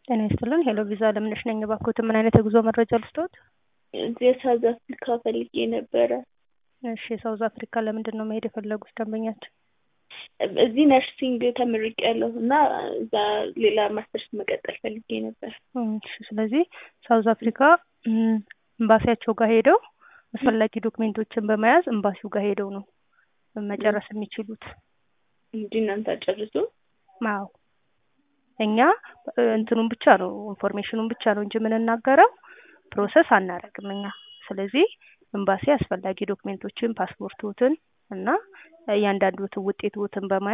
ጤና ይስጥልን ሄሎ ቪዛ አለምነሽ ነኝ። እባክዎትን ምን አይነት የጉዞ መረጃ ልስጥዎት? እዚህ የሳውዝ አፍሪካ ፈልጌ ነበረ። እሺ ሳውዝ አፍሪካ ለምንድን ነው መሄድ የፈለጉት ደንበኛችን? እዚህ ነርሲንግ ተምሬያለሁ እና እዛ ሌላ ማስተርስ መቀጠል ፈልጌ ነበር። እሺ ስለዚህ ሳውዝ አፍሪካ እም፣ ኤምባሲያቸው ጋር ሄደው አስፈላጊ ዶክሜንቶችን በመያዝ ኤምባሲው ጋር ሄደው ነው መጨረስ የሚችሉት። እንጂ እናንተ አጨርሱ። አዎ እኛ እ፣ እንትኑን ብቻ ነው ኢንፎርሜሽኑን ብቻ ነው እንጂ የምንናገረው ፕሮሰስ አናረግም እኛ። ስለዚህ ኤምባሲ አስፈላጊ ዶክሜንቶችን ፓስፖርቶትን እና እያንዳንዱትን ውጤቶትን በማየት